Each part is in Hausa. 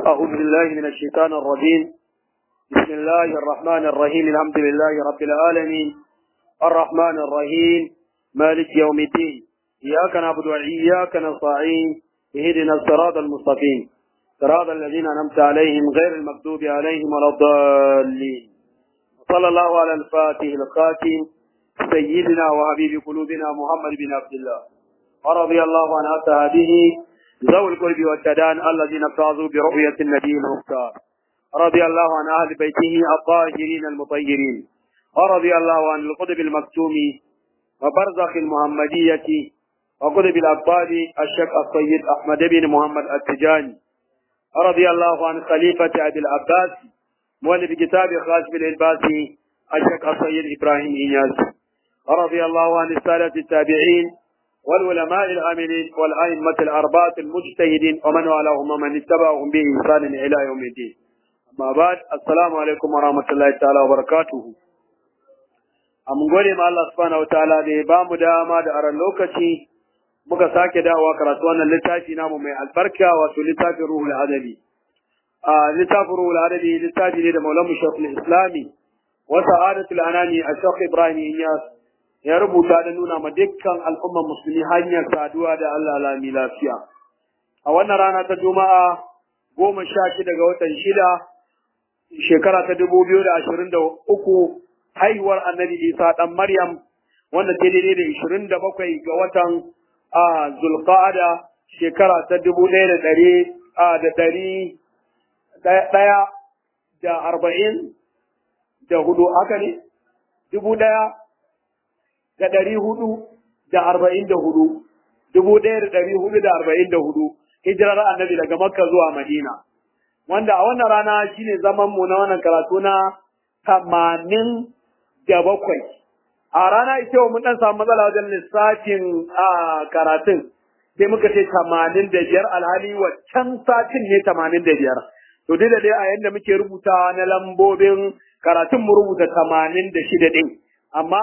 أعوذ بالله من الشيطان الرجيم بسم الله الرحمن الرحيم الحمد لله رب العالمين الرحمن الرحيم مالك يوم الدين إياك نعبد وإياك نستعين اهدنا الصراط المستقيم صراط الذين أنعمت عليهم غير المغضوب عليهم ولا الضالين صلى الله على الفاتح الخاتم سيدنا وحبيب قلوبنا محمد بن عبد الله ورضي الله عن أصحابه ذوي القرب والتدان الذين فازوا برؤية النبي المختار رضي الله عن أهل بيته الطاهرين المطهرين ورضي الله عن القطب المكتوم وبرزخ المحمدية وقطب الأبطال الشيخ السيد أحمد بن محمد التجاني رضي الله عن خليفة أبي العباس مؤلف كتاب خاشم الإلباسي الشيخ السيد إبراهيم إياس رضي الله عن السادة التابعين والعلماء العاملين والأئمة الأربعة المجتهدين ومن والاهم ومن اتبعهم بإحسان إلى يوم الدين أما بعد السلام عليكم ورحمة الله تعالى وبركاته mun gode ma Allah subhanahu wataala da ya bamu dama da aran lokaci muka sake dawowa karatu wannan littafi namu mai albarka wato littafin ruhul adabi a littafin ruhul adabi littafi ne da maulamu shekul islami wa sa'adatul anani a shekul ibrahim iyas ya rubuta da nuna ma dukkan al'ummar musulmi hanyar saduwa da Allah lami lafiya a wannan rana ta juma'a goma sha shida ga watan shida shekara ta dubu biyu da ashirin da uku haihuwar annabi isa ɗan maryam wanda ta daidai da ishirin da bakwai ga watan a zulqa'ada shekara ta dubu ɗaya da ɗari a da ɗari ɗaya da arba'in da hudu haka ne dubu ɗaya da ɗari hudu da arba'in da hudu dubu ɗaya da ɗari hudu da arba'in da hudu hijirar annabi daga makka zuwa madina wanda a wannan rana shine zaman mu na wannan karatu na tamanin da bakwai a rana ita mun dan samu matsala wajen lissafin a karatun sai muka ce tamanin da biyar alhali waccan satin ne tamanin da biyar to duk da dai a yadda muke rubuta na lambobin karatun mu rubuta tamanin da shida ɗin amma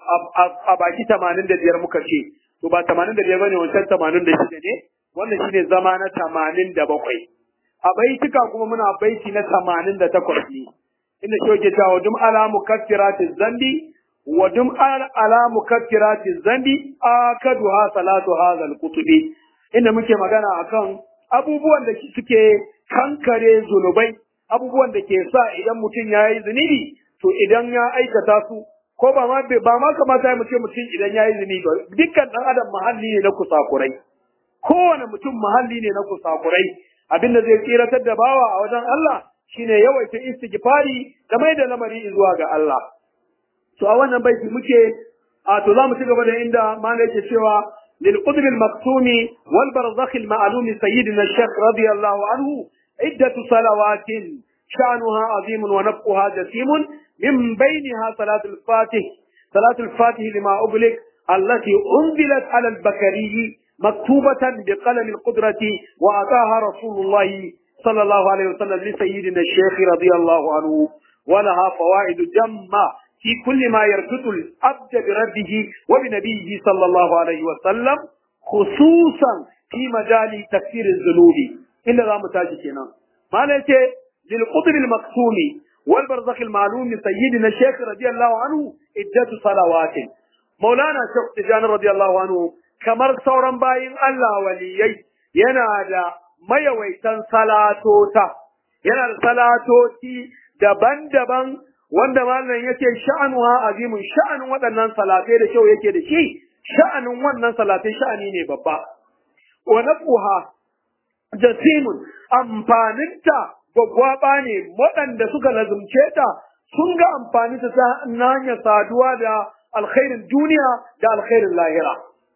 a baki tamanin da biyar muka ce to ba tamanin da biyar bane wancan tamanin da shida ne wannan shine zama na tamanin da bakwai a baitika kuma muna baiti na tamanin da takwas ne inda shi yake cewa dum ala mukaffirati zambi wa dum ala mukaffirati zambi akaduha salatu hadha alqutubi inda muke magana akan abubuwan da suke kankare zunubai abubuwan da ke sa idan mutum ya yi zunubi to idan ya aikata su ko ba ma ba ma kamata mu ce mutum idan ya yi zunubi ba dukkan dan adam mahalli ne na kusakurai kowane mutum mahalli ne na kusakurai abinda zai tsiratar da bawa a wajen Allah shine yawaita istighfari da mai da lamari zuwa ga Allah to a wannan baiti muke a to za mu ci gaba da inda malai yake cewa lil qutb al maktumi wal barzakh al ma'lum sayyidina shaykh radiyallahu anhu iddatu salawatin شأنها عظيم ونفقها جسيم من بينها صلاة الفاتح صلاة الفاتح لما أغلق التي أنزلت على البكري مكتوبة بقلم القدرة وأتاها رسول الله صلى الله عليه وسلم لسيدنا الشيخ رضي الله عنه ولها فوائد جمة في كل ما يرتد الأبد بربه وبنبيه صلى الله عليه وسلم خصوصا في مجال تكفير الذنوب إلا ذا متاجتنا ما نتي للقطر المكتوم والبرزخ المعلوم سيدنا الشيخ رضي الله عنه عدة صلوات مولانا شيخ تجان رضي الله عنه kamar sauran bayin Allah waliyai yana da mayawaitan salatota yana da salatoti daban-daban wanda malam yake sha'anuha azimun sha'anin waɗannan salatai da kyau yake da shi sha'anin wannan salatai sha'ani ne babba wa nafuha jasimun amfaninta gwaggwaɓa ne waɗanda suka lazumce ta sun ga amfani ta ta hanyar saduwa da alkhairin duniya da alkhairin lahira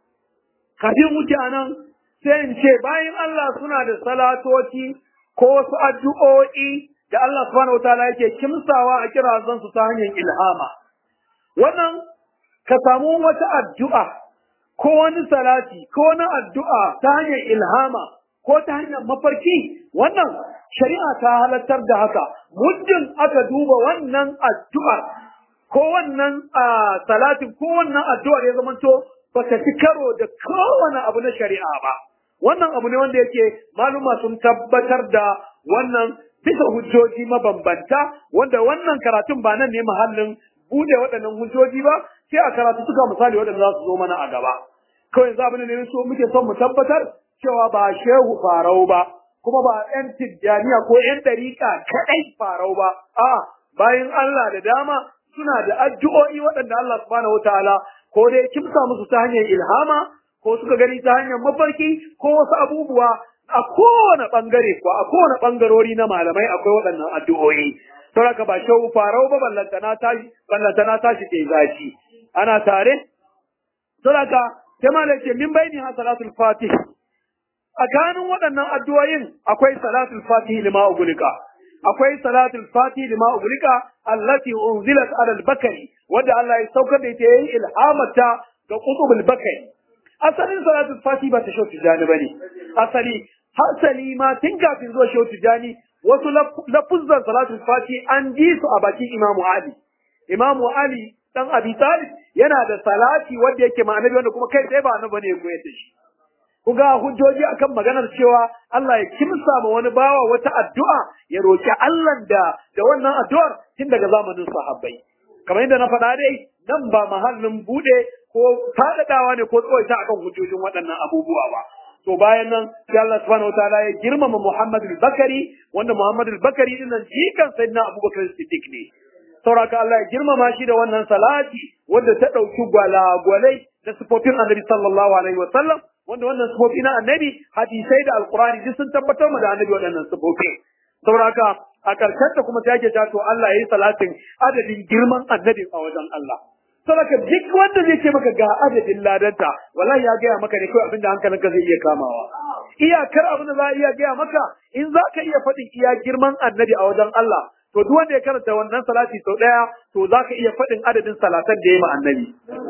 kafin mutanen sai in ce bayan Allah suna da salatoci ko wasu addu'o'i da Allah subhanahu wataala yake kimsawa a kirazan su ta hanyar ilhama wannan ka samu wata addu'a ko wani salati ko wani addu'a ta hanyar ilhama ko ta hanyar mafarki wannan shari'a ta halartar da haka muddin aka duba wannan addu'ar ko wannan salatin ko wannan addu'ar ya zamanto ba ta fi karo da kowane abu na shari'a ba wannan abu ne wanda yake maluma sun tabbatar da wannan bisa hujjoji mabambanta wanda wannan karatun ba nan ne mahallin bude waɗannan hujjoji ba sai a karatu suka misali waɗanda za su zo mana a gaba kawai yanzu abin da ne so muke son mu tabbatar cewa ba shehu farau ba kuma ba ‘yan tijjaniya ko ‘yan ɗariƙa kaɗai farau ba, a bayan Allah da dama suna da addu'o'i waɗanda Allah subhanahu wa ta'ala ko dai kimsa musu ta hanyar ilhama ko suka gani ta hanyar mafarki ko wasu abubuwa a kowane ɓangare ko a kowane ɓangarori na malamai akwai waɗannan addu'o'i. Saboda ba shehu farau ba ballantana tashi ballantana tashi ke zaci. Ana tare? Saboda sai malai ce min bayni ha salatul fatih tsakanin waɗannan addu'o'in akwai salatul fatihi lima ugulika akwai salatul fatihi lima ugulika allati unzilat ala al-bakari wanda Allah ya saukar da ita yayin ilhamata ga qutubul bakari asalin salatul fatihi ba ta shau tijani bane asali hasali ma tun kafin zuwa shau tijani wasu lafuzzan salatul fatihi an ji su a bakin imamu ali imamu ali dan abi talib yana da salati wanda yake ma annabi wanda kuma kai sai ba annabi ne ya koyar da shi ku ga hujjoji akan maganar cewa Allah ya kimsa ma wani bawa wata addu'a ya roki Allah da da wannan addu'ar tun daga zamanin sahabbai kamar yadda na faɗa dai nan ba mahallin bude ko faɗaɗawa ne ko tsawaita akan hujjojin waɗannan abubuwa ba to bayan nan sai Allah subhanahu wataala ya girmama Muhammad al-Bakari wanda Muhammad al-Bakari din nan jikan sayyidina Abubakar Siddiq ne sauraka Allah ya girmama shi da wannan salati wanda ta ɗauki gwalagwalai da sifofin Annabi sallallahu alaihi wa sallam wanda wannan sifofi na annabi hadisai da alkurani duk sun tabbatar mu da annabi waɗannan sifofi saboda haka a karshen ta kuma sai ake ta to Allah yayi salatin adadin girman annabi a wajen Allah saboda duk wanda zai ce maka ga adadin ladanta wallahi ya gaya maka ne kawai abinda hankalinka zai iya kamawa iyakar abin da za a iya gaya maka in za ka iya faɗin iya girman annabi a wajen Allah to duk wanda ya karanta wannan salati sau ɗaya to za ka iya faɗin adadin salatan da ya ma annabi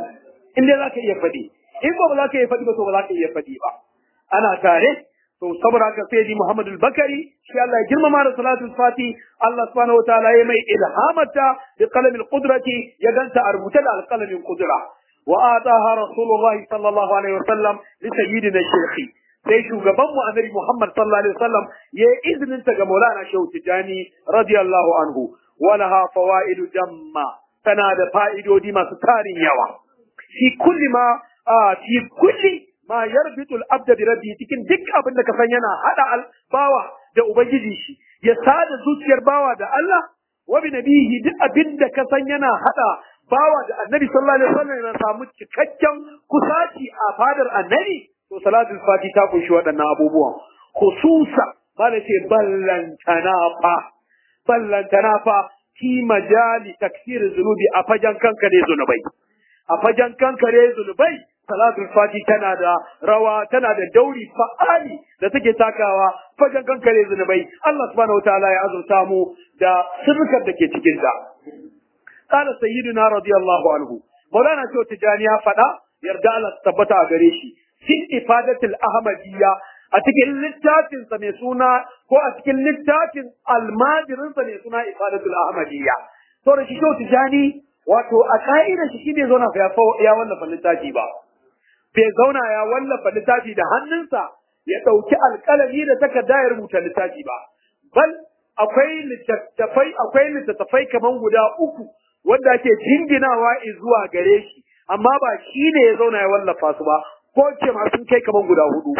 in dai za ka iya faɗi in ba ba za ka iya faɗi ba to ba za ka iya faɗi ba ana tare to saboda haka sai di Muhammad al-Bakari shi Allah ya girmama da salatul fati Allah subhanahu wataala ya mai ilhamata bi qalamil qudrati ya ganta a rubuta da alqalamin qudra wa ataha rasulullahi sallallahu alaihi wasallam li sayyidina shaykhi sai shugaban mu annabi Muhammad sallallahu alaihi wasallam ya yi izinin ta ga Maulana Shehu Tijani radiyallahu anhu walaha fawaidu jamma tana da fa'idodi masu tarin yawa fi kulli ma a fi kulli ma yarbitul abda bi rabbi cikin duk abin da ka san yana hada bawa da ubangiji shi ya sada zuciyar bawa da Allah wa bi nabihi duk abin da ka san yana hada bawa da annabi sallallahu alaihi wasallam yana samu cikakken kusaci a fadar annabi to salatul fati ta kunshi waɗannan abubuwan khususa bala ce ballantana fa ballantana fa fi majali taksir zunubi a fajan kankare zunubai a fajan kankare zunubai salatul fati tana da rawa tana da dauri fa'ali da take takawa fajan kankare zunubai Allah subhanahu wataala ya azurta mu da sirrikar da ke cikin ta qala sayyiduna radiyallahu anhu maulana ce tijani ya faɗa yarda Allah tabbata a gare shi fi ifadatul ahmadiyya a cikin littafin sa mai suna ko a cikin littafin almajirin sa mai suna ifadatul ahmadiyya to da shi tijani wato a ka'idar shi bai zauna ya ya wallafa littafi ba bai zauna ya wallafa littafi da hannunsa ya ɗauki alƙalami da takarda ya rubuta littafi ba bal akwai littattafai akwai littattafai kaman guda uku wanda ake jinginawa zuwa gare shi amma ba shi ne ya zauna ya wallafa su ba ko ce ma sun kai kaman guda hudu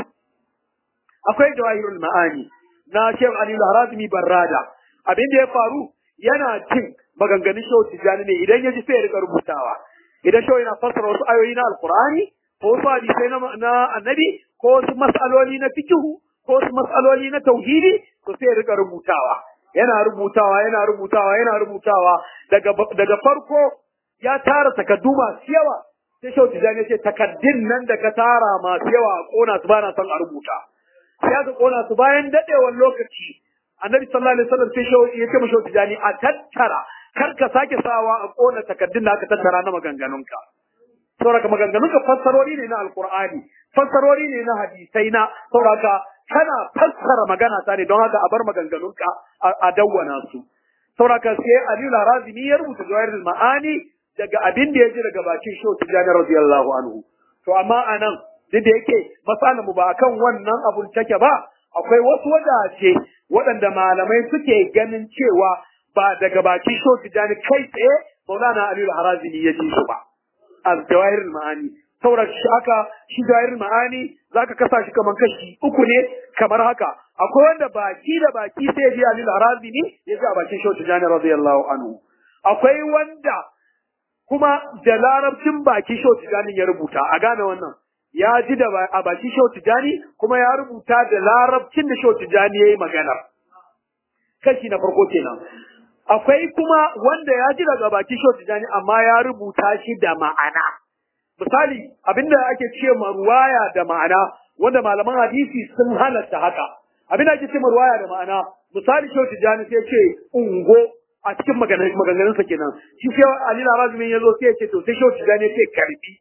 akwai jawahirul ma'ani na Sheikh Ali Al-Harazmi Barrada abin da ya faru yana cin maganganun Shehu Tijjani ne idan ya ji sai ya rika rubutawa idan Shehu yana fassara wasu ayoyi na Alkur'ani ko wasu hadisai na, na annabi ko wasu mas'aloli na fikihu ko wasu mas'aloli na tauhidi to sai ya rika rubutawa yana rubutawa yana rubutawa yana rubutawa daga daga farko ya tara takaddu masu yawa sai Shehu Tijjani ya ce takaddun nan da ka tara masu yawa a kona su bana son a rubuta sai aka kona su bayan dadewar lokaci annabi sallallahu alaihi wasallam sai shawo ya ce mashi tijani a tattara kar ka sake sawa a kona takaddun da aka tattara na maganganunka saboda maganganunka fassarori ne na alqur'ani fassarori ne na hadisai na saboda kana fassara magana ta ne don haka a bar maganganunka a dawwana su saboda sai Aliyu Larazimi ya rubuta Jawahirul Ma'ani daga abin da ya ji daga bakin Shehu Tijani radiyallahu anhu to amma anan duk da yake masalan mu ba akan wannan abun take ba akwai wasu wajaje waɗanda malamai suke ganin cewa ba daga baki sho tijani kai tsaye maulana aliyu harazini ya ji su ba a jawahirul ma'ani saboda shi aka shi jawahirul ma'ani zaka kasa shi kamar kashi uku ne kamar haka akwai wanda baki da baki sai ji aliyu harazini ya ji a bakin sho tijani radiyallahu anhu akwai wanda kuma da larabcin baki sho tijani ya rubuta a gane wannan ya ji da a baki Shehu Tijani kuma ya rubuta da larabcin da Shehu Tijani ya yi magana. Kashi na farko kenan. Akwai kuma wanda ya ji daga baki Shehu Tijani amma ya rubuta shi da ma'ana. Misali abinda ake ce ma ruwaya da ma'ana wanda malaman hadisi sun halatta haka. Abinda ake ce ma ruwaya da ma'ana misali Shehu Tijani sai ce ungo a cikin maganganunsa kenan. Shi sai Ali Larazmin ya zo sai ya ce to sai Shehu Tijani ya ce karbi.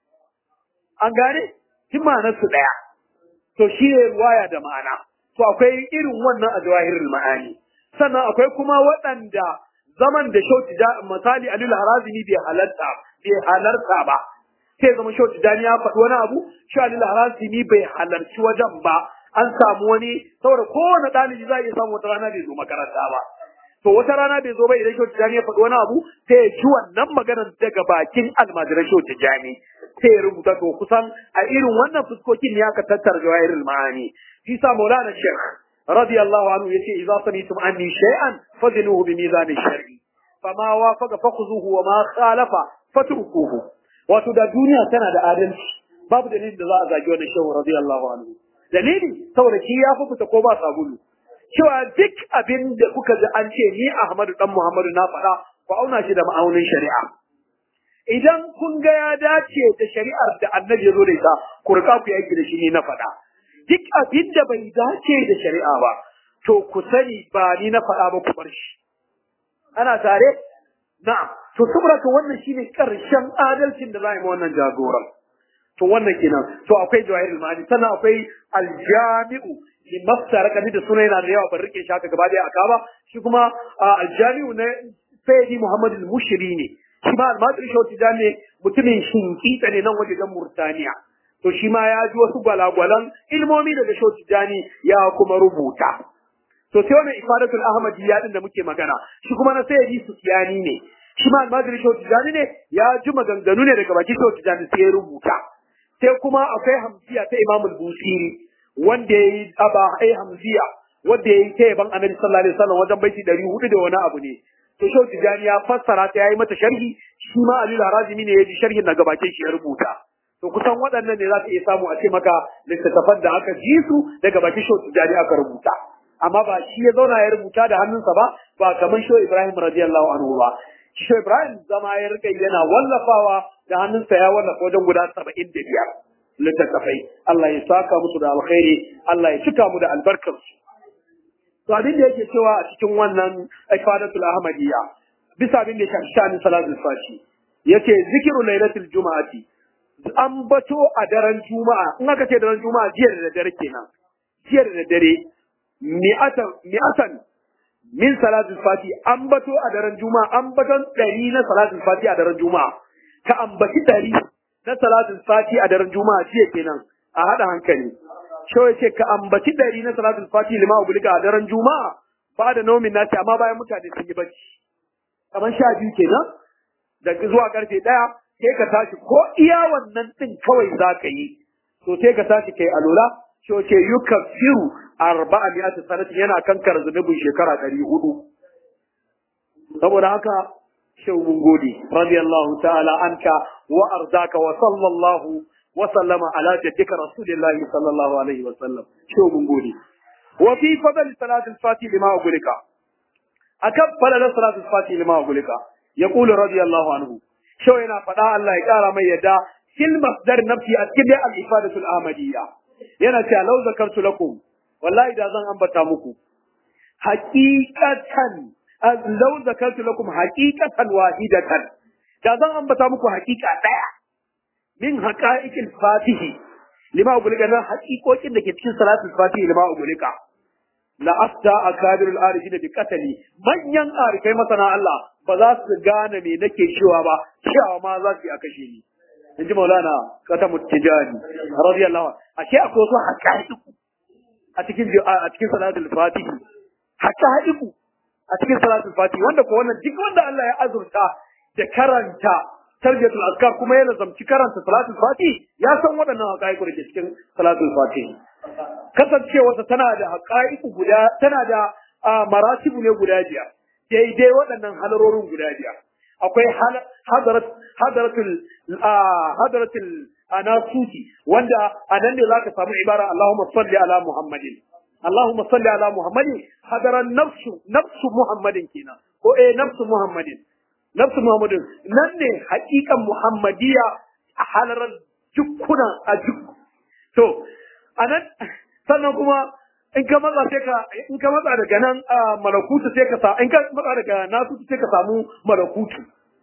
an gane shi su ɗaya to shi ne ruwaya da ma'ana to akwai irin wannan a jawahirul ma'ani sannan akwai kuma waɗanda zaman da shauti da misali alil harazimi bai halarta bai halarta ba sai zama shauti da ya faɗi wani abu shi alil harazimi bai halarci wajen ba an samu wani saboda kowane ɗalibi za a iya samu wata rana bai zo makaranta ba to wata rana bai zo ba idan shauti jani ya faɗi wani abu sai ya ci wannan maganar daga bakin almajiran shauti jani sai ya rubuta to kusan a irin wannan fuskokin ne aka tattara jawahirul ma'ani shi sa maulana shekh radiyallahu anhu yace idza samitum anni shay'an fazinuhu bi mizan shar'i fama wafaqa fakhuzuhu wa ma khalafa fatrukuhu wato da duniya tana da adalci babu dalilin da za a zagi wannan shehu radiyallahu anhu dalili saboda shi ya fi fita ko ba sabulu cewa duk abin da kuka ji an ce ni Ahmadu dan Muhammadu na faɗa ku auna shi da ma'aunin shari'a idan kun ga ya dace da shari'ar da annabi ya zo da ita ku rika ku yaki da shi ne na faɗa duk abin da bai dace da shari'a ba to ku sani ba ni na faɗa ba ku bar shi ana tare na'am to saboda to wannan shine karshen adalcin da za a yi wannan jagoran to wannan kenan to akwai jawahirul ma'ani sannan akwai aljami'u li mafsara kadi da sunan yana da yawa ban rike shi haka gaba daya aka ba shi kuma aljami'u na sayyidi muhammad al-mushri ne shi ma almadir shauti ne mutumin shinkita ne nan wajen murtaniya to shi ma ya ji wasu gwalagwalan ilmomi daga shauti jani ya kuma rubuta to sai wannan ifadatul ahmadiyya din da muke magana shi kuma na sayyidi sufyani ne shi ma almadir shauti ne ya ji maganganu ne daga baki shauti jani sai ya rubuta sai kuma akwai hamziya ta Imam al-Busiri wanda yayi aba ai hamziya wanda yayi ta yaban Annabi sallallahu alaihi wasallam wajen baiti 400 da wani abu ne to Shehu Tijani ya fassara ta yayi mata sharhi shi ma Ali Harazimi ne ya ji sharhin daga bakin shi ya rubuta to kusan waɗannan ne za ka iya samu a ce maka littattafan da aka ji su daga bakin Shehu Tijani aka rubuta amma ba shi ya zauna ya rubuta da hannunsa ba ba kamar Shehu Ibrahim radiyallahu anhu ba Shehu Ibrahim zama ya rika yana wallafawa da hannunsa ya wallafa wajen guda saba'in da biyar littattafai. Allah ya saka musu da alkhairi, Allah ya cika mu da albarkarsu. To abin da yake cewa a cikin wannan ifadatul ahmadiyya bisa abin da ya shafi shanin salatul fashi yace zikiru lailatul juma'ati an bato a daren juma'a in aka ce daren juma'a jiya da dare kenan jiya da dare mi'atan mi'atan min salatul fati an bato a daren juma'a an baton ɗari na salatul fati a daren juma'a ka ambaci ɗari na salatul fati a daren juma'a jiya kenan a haɗa hankali shawai ce ka ambaci ɗari na salatul fati lima ubulika a daren juma'a ba da naumin nasi amma bayan mutane sun yi bacci kamar sha biyu kenan daga zuwa karfe ɗaya sai ka tashi ko iya wannan ɗin kawai za ka yi to sai ka tashi kai alola shi ce yukaffiru arba'a mi'ati sanatin yana kankara zunubin shekara ɗari hudu saboda haka shau mun gode radiyallahu ta'ala anka wa arzaka wa sallallahu wa sallama ala jaddika rasulillahi sallallahu alaihi wa sallam shau mun gode wa fi fadl salat al-fatih lima ugulika akan fadl salat al-fatih lima ugulika yaqulu radiyallahu anhu shau yana faɗa Allah ya kara mai yadda fil masdar nafsi a cikin al-ifadatu al-ahmadiyya yana cewa law zakartu lakum wallahi da zan ambata muku haqiqatan law zakartu lakum haqiqatan wahidatan da zan ambata muku haqiqa daya min haqa'iqil fatihi lima ubulika na haqiqokin da ke cikin salatul fatihi lima ubulika la afta akabirul arifina bi qatali manyan arifai masana Allah ba za su gane me nake cewa ba cewa ma za su yi a kashe ni in ji maulana kata mutijani radiyallahu anhu ashe akwai wasu haƙa'iku a cikin a cikin salatul fatihi haqa'iqu a cikin salatul fati wanda ko wannan duk wanda Allah ya azurta da karanta tarbiyatul azkar kuma ya lazamci karanta salatul fati ya san waɗannan haqa'iqu da ke cikin salatul fati kasancewarsa tana da haqa'iqu guda tana da maratibu ne guda biyar daidai waɗannan halarorin guda biyar akwai hadarat hadaratul hadaratul anasuti wanda a nan ne zaka samu ibara Allahumma salli ala Muhammadin Allahumma salli ala Muhammadin hadaran nafsu nafsu Muhammadin kenan ko eh nafsu Muhammadin nafsu Muhammadin nan ne hakikan Muhammadiya a halarar jukkuna a juk to anan sannan kuma in ka matsa sai ka in ka matsa daga nan malakutu sai ka sa in ka matsa daga nasu sai ka samu malakutu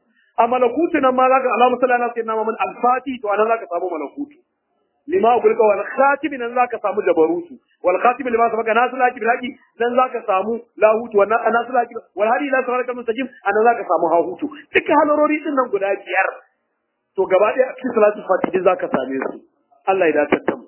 a malakutu nan ma zaka alamu sallallahu alaihi wasallam min al-fati to anan zaka samu malakutu lima gulka wal khatim nan zaka samu jabarutu wal khatim lima sabaka nasu laki bilaki nan zaka samu lahutu wa nasu laki wal hadi ila saraka mustajim anan zaka samu hahutu duka halarori din nan guda biyar to gaba ɗaya a cikin salatu fatihi zaka same su Allah ya dace da mu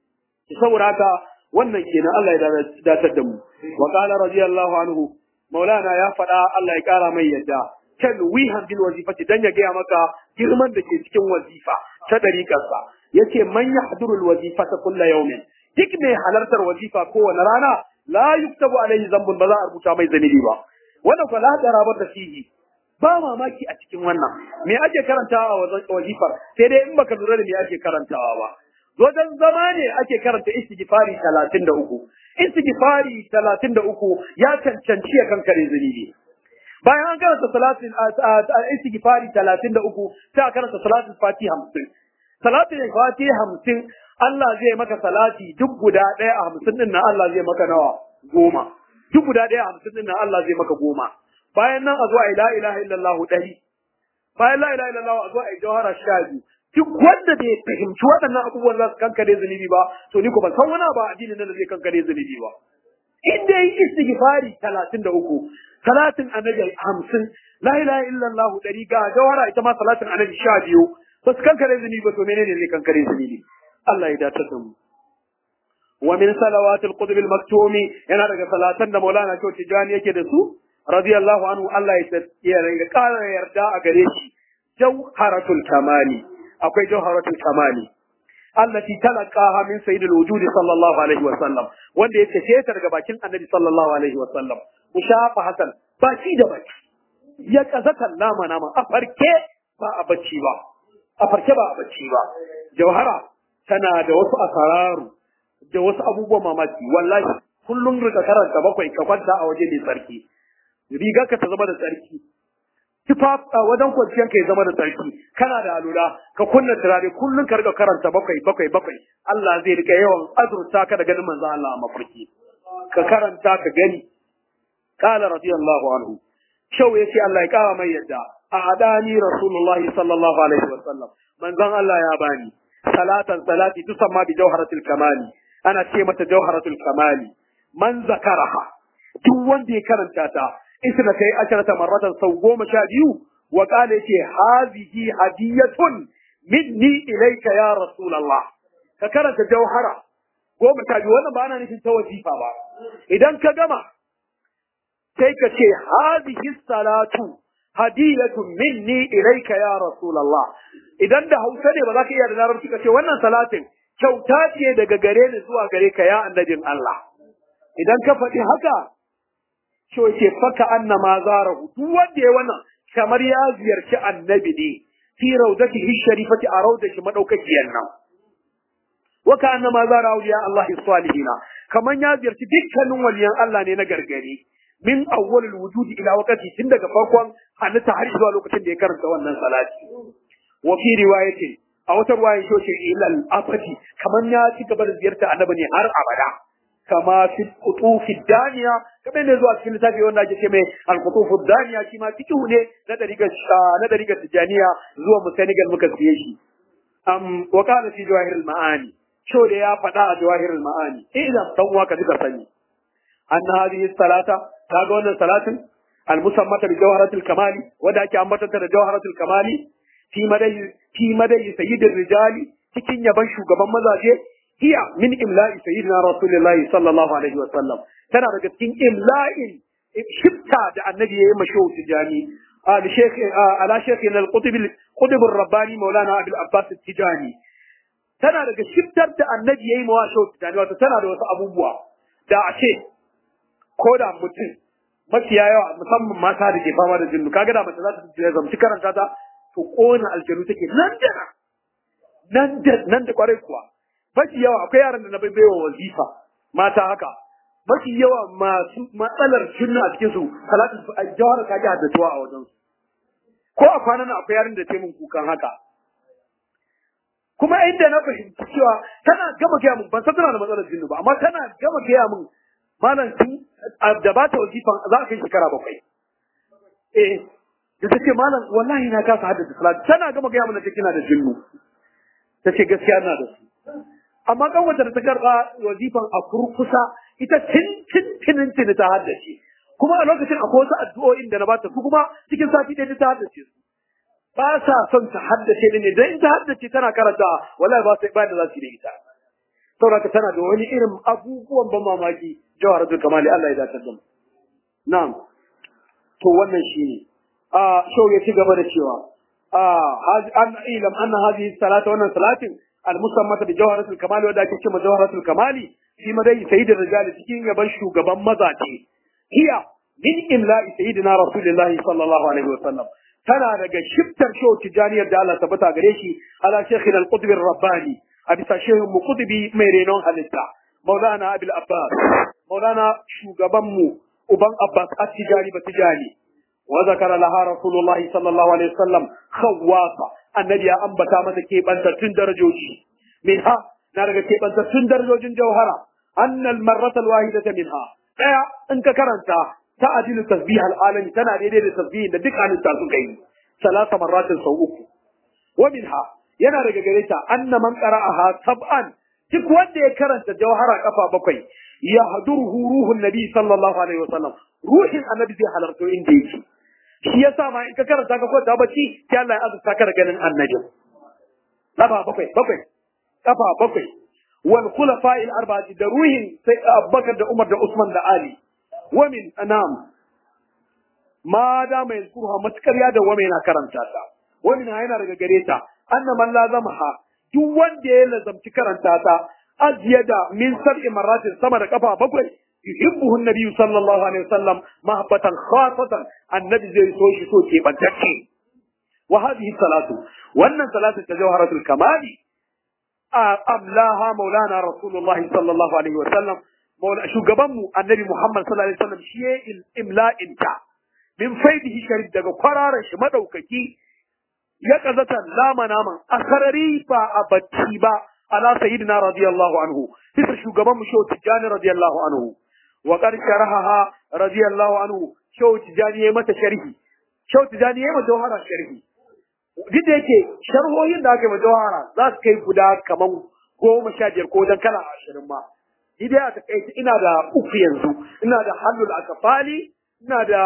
saboda haka wannan kenan Allah ya datar da mu wa qala radiyallahu anhu maulana ya faɗa Allah ya ƙara mai yadda kan wihan bil wazifati dan ya gaya maka girman da ke cikin wazifa ta dariƙarsa yace man yahdurul wazifata kullu yawmin duk mai halartar wazifa kowane rana la yuktabu alaihi zambun ba za a rubuta mai zanibi ba wannan fa la darabar da fihi ba mamaki a cikin wannan me ake karantawa a wazifar sai dai in baka lura da me ake karantawa ba wajen zama ne ake karanta istighfari talatin da uku. Istighfari talatin da uku ya cancanci ya kankare zunubi. Bayan an karanta salatin istighfari talatin da uku sai a karanta salatin fati hamsin. Salatin fati hamsin Allah zai maka salati duk guda ɗaya a hamsin ɗin nan Allah zai maka nawa goma. Duk guda ɗaya a hamsin ɗin nan Allah zai maka goma. Bayan nan a zo a la ilaha illallah ɗari. Bayan la ilaha illallah a zo a yi jawhara sha biyu. duk wanda bai fahimci waɗannan abubuwan za su kankare zunubi ba to ni ko ban san wani ba addinin nan da zai kankare zunubi ba in dai istighfari talatin da uku salatin annabi hamsin la ilaha illallah ɗari ga jawara ita ma salatin annabi sha biyu ba su kankare zunubi ba to menene zai kankare zunubi Allah ya dace da mu wa min salawatil qutb al maktumi yana daga salatan da Maulana Shehu Tijani yake da su radiyallahu anhu Allah ya ya ƙara yarda a gare shi jawharatul kamali akwai jawharatul kamali allati talaqaha min sayyidil wujud sallallahu alaihi wa sallam wanda ya tace ta daga bakin annabi sallallahu alaihi wa sallam mushafa hasan baki da baki ya kazata nama nama a farke ba a bacci ba a farke ba a bacci ba jawhara tana da wasu asararu da wasu abubuwan mamaki wallahi kullum rika karanta bakwai ka kwanta a waje mai tsarki rigar ka ta zama da tsarki tufaf a wajen kwanciyar ka ya zama da tsarki kana da alula ka kunna turare kullum ka riga karanta bakwai bakwai bakwai Allah zai rika yawan azurta ka da ganin manzo Allah a mafarki ka karanta ka gani qala radiyallahu anhu shau yace Allah ya kawo mai yadda a adani rasulullah sallallahu alaihi wa sallam manzon Allah ya bani salatan salati tusamma bi jawharatul kamali ana ce mata jawharatul kamali man zakaraha duk wanda ya karanta ta isna kai asharata marratan sau goma sha biyu wa qala yace hazihi hadiyatun minni ilayka ya rasulullah ka karanta jauhara goma sha biyu wannan ba ana nufin ta wazifa ba idan ka gama sai ka ce hazihi salatu hadiyatun minni ilayka ya rasulullah idan da hausa ne ba za ka iya da larabci ka ce wannan salatin kyauta ce daga gare ni zuwa gare ka ya annabin Allah idan ka faɗi haka to ce faka anna ma zarahu duk wanda ya wannan kamar ya ziyarci annabi ne fi rawdatihi sharifati a rawdashi madaukakiyar nan wa ka anna ma zara awliya Allah salihina kaman ya ziyarci dukkanin waliyan Allah ne na gargare min awwalil wujudi ila waqti tun daga farkon halitta har zuwa lokacin da ya karanta wannan salati wa fi riwayatin a wata ruwayan shoshe ilal afati kaman ya ci gaba da ziyarta annabi ne har abada kama fi kutufi daniya kamar ne zuwa cikin littafi wanda ake ce mai al-kutufu daniya shi ma fiqhu ne na dariga na dariga tijaniya zuwa mu Senegal muka siye shi am wa kana fi jawahirul maani sho da ya faɗa a jawahirul maani idan dan uwa ka duka sani anna hadhihi salata kaga wannan salatin al-musammata bi jawharatul kamali wanda ake ambatanta da jawharatul kamali fi madai fi madai sayyidir rijali cikin yaban shugaban mazaje hiya min imla'i sayyidina rasulullahi sallallahu alaihi wa sallam tana daga cikin imla'in shifta da annabi yayi mashawu tijani al shaykh ala shaykhina al qutb al qutb al rabbani maulana abul abbas tijani tana daga shiftar da annabi yayi mawa shawu tijani wato tana da wasu abubuwa da a ce ko da mutum mafiya yawa musamman mata da ke fama da jinnu kaga da mace za ta zamci karanta ta to kona aljanu take nan da nan da nan da kwarai kuwa mafi yawa akwai yaran da na bai baiwa wazifa mata haka mafi yawa masu matsalar jinnu a cikin su salatu jawhar ka ji haddatuwa a wajen su ko a kwanan akwai yaran da ta min kukan haka kuma inda na fahimci cewa tana gama gaya min ban san tana da matsalar jinnu ba amma tana gama gaya min malam tun da ba ta wazifan za a kai shekara bakwai eh da ta ce malam wallahi na kasa haddasa salatu tana gama gaya mana kina da jinnu ta ce gaskiya na da su amma kan wata da ta karɓa wazifan a kurkusa ita tin tin tinin tin ta haddace kuma a lokacin akwai wasu addu'o'in da na bata su kuma cikin sati ɗaya ta haddace su ba sa son ta haddace ne dan in ta haddace tana karanta wallahi ba sai ba da za su yi da ita saboda tana da wani irin abubuwan ban mamaki jawharatul kamali Allah ya dace da mu na'am to wannan shine a shau ya ci gaba da cewa an ilam anna hadhihi salata wannan salatin al-musammata bi jawharatul kamali wanda ake cewa jawharatul kamali fi madai sayyidin rijali cikin yaban shugaban mazaje hiya min imla'i sayyidina rasulillahi sallallahu alaihi wa sallam tana daga shiftar shau tijaniyar da Allah tabbata gare shi ala shaykhina al-qutb ar-rabbani a bisa shehin mu kutubi mai renon halitta maulana abil abbas maulana shugabanmu uban abbas at-tijani ba tijani wa zakara laha rasulullah sallallahu alaihi wasallam khawwasa annabi ya ambata mata kebantattun darajoji minha na daga kebantattun darajojin jauhara annal marrata alwahidata minha daya in ka karanta ta adilu tasbih alalami tana daidai da tasbihin da duk halitta suka yi salasa marratin sau uku wa minha yana daga gare ta anna man qara'aha sab'an duk wanda ya karanta jawhara kafa bakwai ya haduruhu ruhun nabi sallallahu alaihi wasallam ruhin annabi zai halarto inda yake shi yasa ma in ka karanta ka kwanta bacci sai Allah ya azurta ka da ganin annabi kafa bakwai bakwai kafa bakwai wal khulafa'il arba'ati da ruhin sai Abubakar da Umar da Usman da Ali wa min anam ma da mai zuwa matukar ya da wa mai na karanta ta wa min yana daga gare ta anna man lazamaha duk wanda ya lazamci karanta ta aziyada min sab'i marratin sama da kafa bakwai yuhibbuhu an-nabi sallallahu alaihi wasallam mahabbatan khasatan annabi zai so shi so ke bantacce wa hadhihi salatu wannan salatu ta jawharatul kamali amlaha maulana rasulullahi sallallahu alaihi wasallam maula shugabanmu annabi muhammad sallallahu alaihi wasallam shi ya imla'in ta min faidihi sharif daga kwararan shi madaukaki ya kazata lama naman a sarari ba a bacci ba ala sayyidina radiyallahu anhu bisa shugaban mu shehu tijjani radiyallahu anhu wa qad sharahaha radiyallahu anhu shehu tijjani yayi mata sharhi shehu tijjani yayi mata jawhara sharhi duk da yake sharhohin da aka yi mata jawhara za su kai guda kaman goma sha biyar ko dan kala ashirin ma ni dai a takaice ina da uku yanzu ina da halul akafali ina da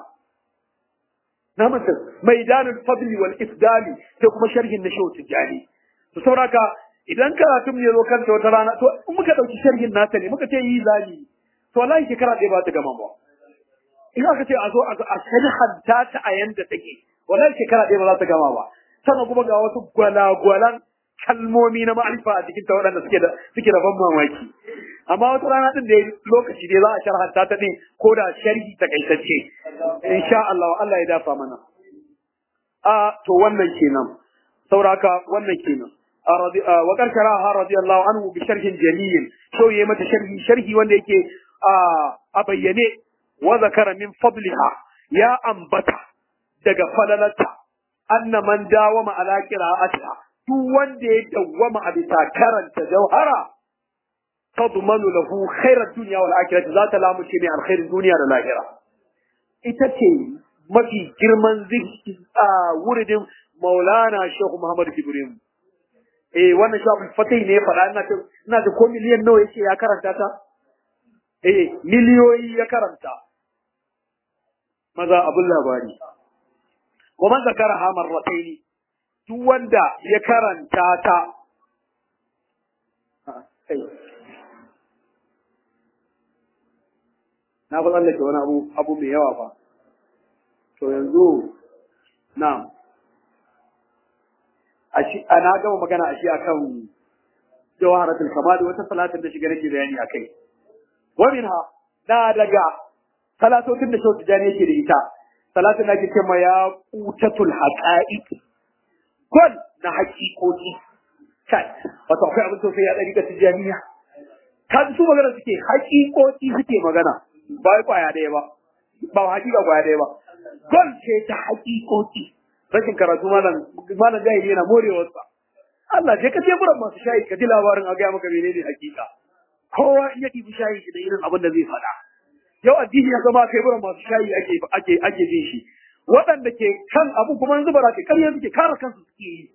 na masa maidanul fadli wal ifdali sai kuma sharhin na shehu tijjani to sauraka idan karatun ya zo kanta wata rana to in muka dauki sharhin nata ne muka ce yi zali to wallahi shekara ɗaya ba ta gama ba in aka ce a zo a sharhanta ta a yanda take wallahi shekara ɗaya ba za ta gama ba sannan kuma ga wasu gwalagwalan kalmomi na ma'arifa a cikin ta waɗanda suke da suke da ban mamaki amma wata rana din da lokaci ne za a sharhanta ta din ko da sharhi takaitacce insha Allah Allah ya dafa mana a to wannan kenan sauraka wannan kenan wa karkaraha radiyallahu anhu bi sharhin jamil so yayi mata sharhi sharhi wanda yake a bayyane wa zakara min fadliha ya ambata daga falalata anna man dawama ala qira'atiha duk wanda ya dawwama a bisa karanta jauhara tadmanu lahu khairat dunya wal akhirah za ta lamu ce mai alkhairin duniya da lahira ita ce mafi girman zikri a wuridin maulana shehu muhammad ibrahim eh wannan shafi fatai ne ya faɗa ina ce ina da ko miliyan nawa yake ya karanta ta eh miliyoyi ya karanta maza abun labari wa man zakaraha marratayn duk wanda ya karanta ta kai na fa tsallake wani abu abu mai yawa fa to yanzu na a shi ana gama magana a shi akan jawharatul kamal wata salatin da shiga nake bayani akai wa minha na daga salatotin da shau tijani yake da ita salatin da ake ce ma ya qutatul haqa'iq gol na haƙiƙoƙi kai wato akwai abin sosai ya ɗari ga tijaniya kan su magana suke haƙiƙoƙi suke magana ba wai kwaya ɗaya ba ba haƙiƙa kwaya ɗaya ba gol ce ta haƙiƙoƙi rashin karatu malam malam jahili yana morewarsa Allah je ka teburan masu shayi ka ji labarin a gaya maka menene haƙiƙa kowa in ya ɗibi shayi da irin abin da zai faɗa yau addini ya zama teburan masu shayi ake ake ake bin shi waɗanda ke kan abu kuma yanzu ba ke ƙarya suke kare kansu suke yi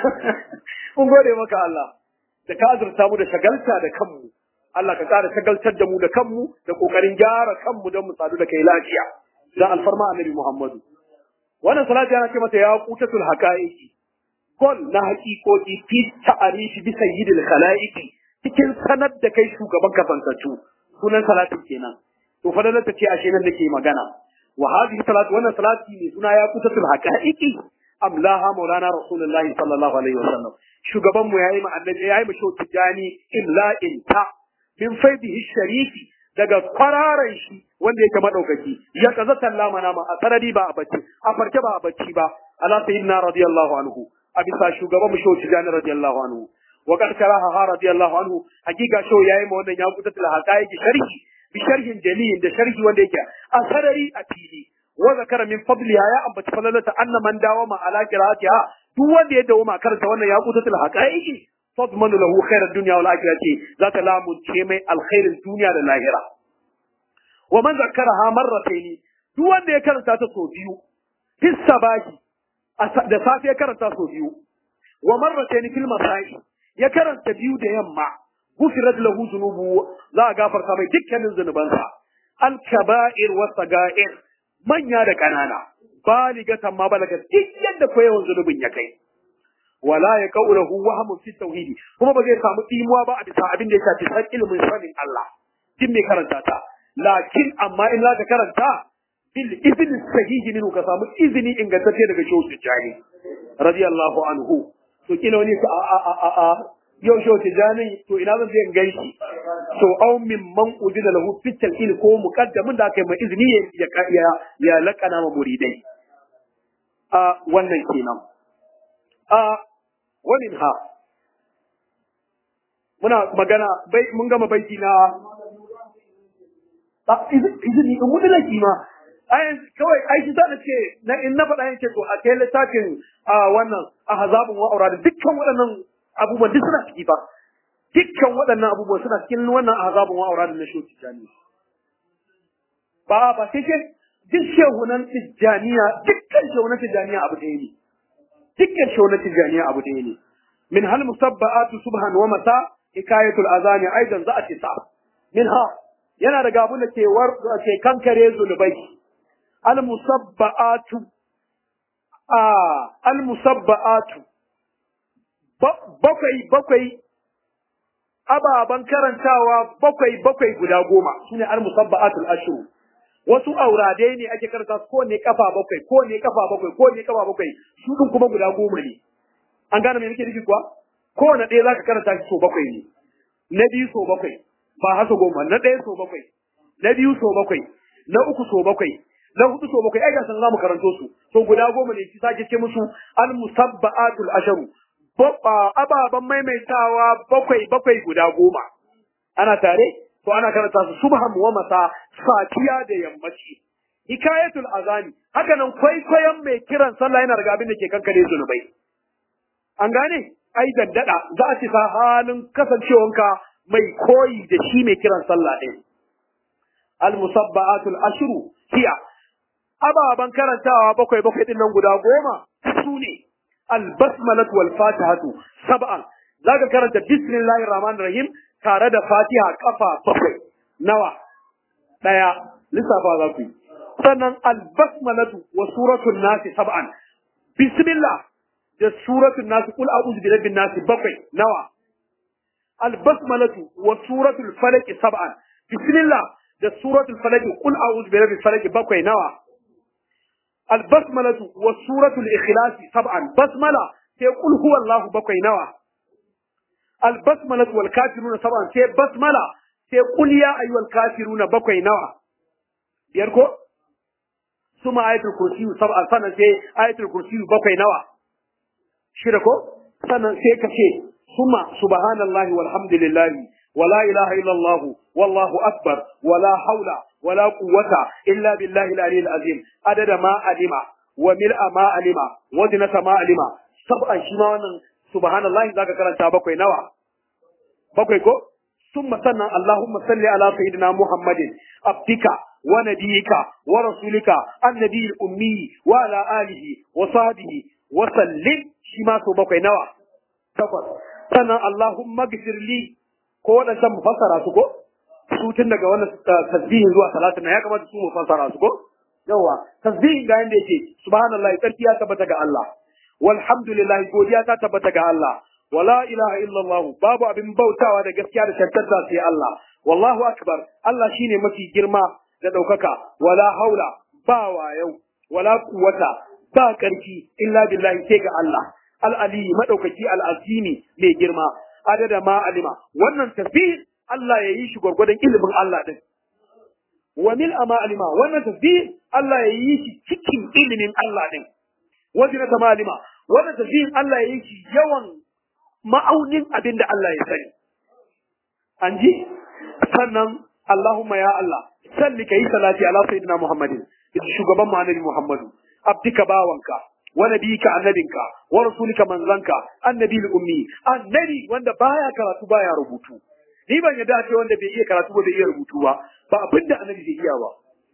mun gode maka Allah da ka azurta mu da shagalta da kanmu Allah ka ƙara shagaltar da mu da kanmu da ƙoƙarin gyara kanmu don mu sadu da kai lafiya dan alfarma annabi Muhammadu wannan salati ana ce mata ya qutatul haqaiqi kol na haƙiƙoƙi fi ta'arifi bi sayyidil khalaiqi cikin sanar da kai shugaban kafankatu sunan salatin kenan to fa ta ce ashe nan nake magana wa hadhihi salatu wannan salati ne suna ya qutatul haqaiqi amlaha maulana rasulullahi sallallahu alaihi wasallam shugaban mu yayi mu annabi yayi mu shauki jani imla'in ta min faidihi sharifi daga kwararan shi wanda yake madaukaki ya kaza sallama nama a sarari ba a bacci a farke ba a bacci ba ala sayyidina radiyallahu anhu a bisa shugaban mu shauki jani radiyallahu anhu wa kad karaha radiyallahu anhu hakika shau yayi ma wannan ya kutatul haqaiqi sharhi bi sharhin jalil da sharhi wanda yake a sarari a fili wa zakara min fadliha ya ambaci falalata anna man dawama ala qira'atiha duk wanda ya dawama karanta wannan ya kutatul haqaiqi tadmanu lahu khairar dunya wal akhirati za ta lamunce mai alkhairin duniya da lahira wa man zakkaraha marratayn duk wanda ya karanta ta sau biyu fis sabahi da safe ya karanta sau biyu wa marratayn fil masai ya karanta biyu da yamma gufirat lahu dhunubu za a gafarta mai dukkanin zunubansa al kaba'ir wa saga'ir manya da kanana baligatan ma balaga duk yadda ko yawan zunubin ya kai wala ya kaulahu wahmun fi tauhidi kuma ba zai samu imuwa ba a bisa abin da ya shafi san ilimin sanin Allah din mai karanta ta lakin amma in za ka karanta bil izni sahihi minhu ka samu izini ingantacce daga shehu tijani radiyallahu anhu to kila wani a a a a a yau shehu tijani to ina zan je in gaishe to au min man udina lahu fi talqin ko muqaddamin da aka yi mai izini ya ya ya lakana ma muridai a wannan kenan a wani ha muna magana bai mun gama baiti na a izini in wani laki ma ai kawai ai shi ta ce na in na faɗa yake to a kai littafin a wannan a hazabun wa aurada dukkan waɗannan abubuwan duk suna ciki fa dukkan waɗannan abubuwan suna cikin wannan a hazabun wa aurada na shoci jani ba ba sai ke duk shehunan tijjaniya dukkan shehunan tijjaniya abu ɗaya ne dukkan shehunan tijjaniya abu ɗaya ne min hal musabba'atu subhan wa masa hikayatul azani aidan za a ce sa min ha yana daga abin da ke war ke kankare zunubai al musabba'atu a al musabba'atu bakwai bakwai ababan karantawa bakwai bakwai guda goma sune al musabba'atul ashru wasu auradai ne ake karanta ko ne kafa bakwai ko ne kafa bakwai ko ne kafa bakwai su din kuma guda goma ne an gane me nake nufi kuwa kowane ɗaya zaka karanta shi so bakwai ne na biyu so bakwai ba haka goma na ɗaya so bakwai na biyu so bakwai na uku so bakwai na hudu so bakwai ai ga san zamu karanto su to guda goma ne shi sake ce musu al musabba'atul asharu ababan maimaitawa bakwai bakwai guda goma ana tare to ana karanta su subhan wa masa safiya da yammaci hikayatul azani haka nan kwaikwayon mai kiran sallah yana daga abin da ke kankare zunubai an gane ai daddada za a ci sa halin kasancewanka mai koyi da shi mai kiran sallah ɗin al musabba'atul ashru hiya ababan karantawa bakwai bakwai din nan guda goma su ne al basmalatu wal fatihatu sab'an zaka karanta bismillahir rahmanir rahim tare da fatiha kafa bakwai nawa daya lissafa za ku yi sannan albasmalatu wa suratul nasi sab'an bismillah da suratul nasi kul a'udhu bi rabbin nasi bakwai nawa albasmalatu wa suratul falaq sab'an bismillah da suratul falaq qul a'udhu bi rabbil falaq bakwai nawa albasmalatu wa suratul ikhlas sab'an basmala sai qul huwallahu bakwai nawa albasmalatu wal kafiruna sab'an sai basmala sai qul ya ayyuhal kafiruna bakwai nawa biyar ko suma ayatul kursi sab'an sannan sai ayatul kursi bakwai nawa shida ko sannan sai ka ce suma subhanallahi walhamdulillahi wala ilaha illallah wallahu akbar wala haula wala quwwata illa billahi al-aliyyil azim adada ma alima wa mil'a ma alima wa zinata ma alima sab'an shi ma wannan subhanallahi zaka karanta bakwai nawa bakwai ko summa sannan allahumma salli ala sayyidina muhammadin abdika wa nabiyika wa rasulika annabiyil ummi wa ala alihi wa sahbihi wa sallim shi ma so bakwai nawa takwas sannan Allahumma gfirli ko waɗancan mu fassara su ko su tun daga wannan tasbihin zuwa salatin ya kamata su mu fassara su ko yawa tasbihin ga yanda yake subhanallahi tsarki ya tabbata ga Allah walhamdulillah godiya ta tabbata ga Allah wala ilaha illallah babu abin bautawa da gaskiya da tantance sai Allah wallahu akbar Allah shine mafi girma da ɗaukaka wala haula ba wayau wala quwwata ba ƙarfi illa billahi sai ga Allah al'ali maɗaukaki al'azimi mai girma, adada ma alima, wannan tasbih Allah ya yi shi gwargwadon ilimin Allah ɗin. Wa mil ma alima, wannan tasbih Allah ya yi shi cikin ilimin Allah ɗin. Wajen ta malima, wannan tasbih Allah ya yi shi yawan ma'aunin abin da Allah ya sani. An ji? Sannan Allahumma ya Allah, salli ka yi salati ala sayyidina Muhammadin, shugaban mu annabi Muhammadu, abdika bawanka, wa nabiyika annabinka wa rasulika manzanka annabi ummi annabi wanda baya karatu baya rubutu ni ban yadda ce wanda bai iya karatu ba bai iya rubutu ba ba abinda annabi bai iya ba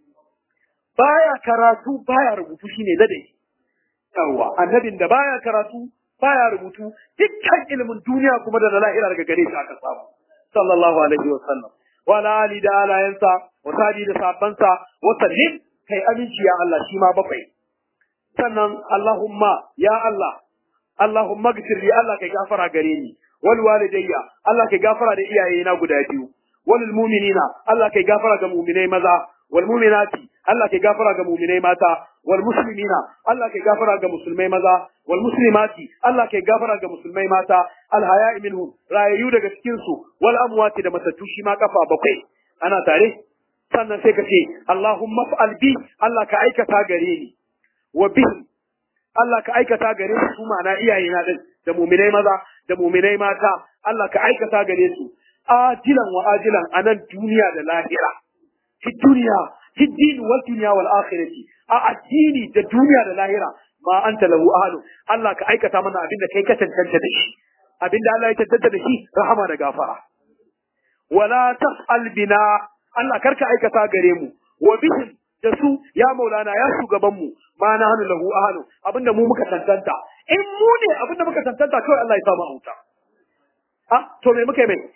baya karatu baya rubutu shine ladai yawa annabin da baya karatu baya rubutu dukkan ilimin duniya kuma da na lahira daga gare shi aka samu sallallahu alaihi wa sallam wa ala ali da alayansa wa sadi da sabansa wa sallim kai aminci ya Allah shi ma bakwai sannan Allahumma ya Allah Allahumma gfir li Allah kai gafara gare ni wal walidayya Allah kai gafara da iyaye na guda biyu wal mu'minina Allah kai gafara ga mu'minai maza wal mu'minati Allah kai gafara ga mu'minai mata wal muslimina Allah kai gafara ga musulmai maza wal muslimati Allah kai gafara ga musulmai mata al haya'i minhum rayayu daga cikin su wal amwati da matattu shi ma kafa bakwai ana tare sannan sai ka ce Allahumma fa'al bi Allah ka aikata gare ni wa bihi Allah ka aikata gare su su ma'ana iyaye na din da muminai maza da muminai mata Allah ka aikata gare su ajilan wa ajilan a nan duniya da lahira fi duniya fi dini wal duniya wal akhirati a addini da duniya da lahira ma anta lahu ahlu Allah ka aikata mana abinda kai ka tantance da shi abinda Allah ya tantance da shi rahama da gafara wala tas'al bina Allah karka aikata gare mu wa bihim da su ya maulana ya shugaban mu ma na hannu lahu ahlu abinda mu muka tantanta in mu ne abinda muka tantanta kawai Allah ya samu auta ah to me muka yi mai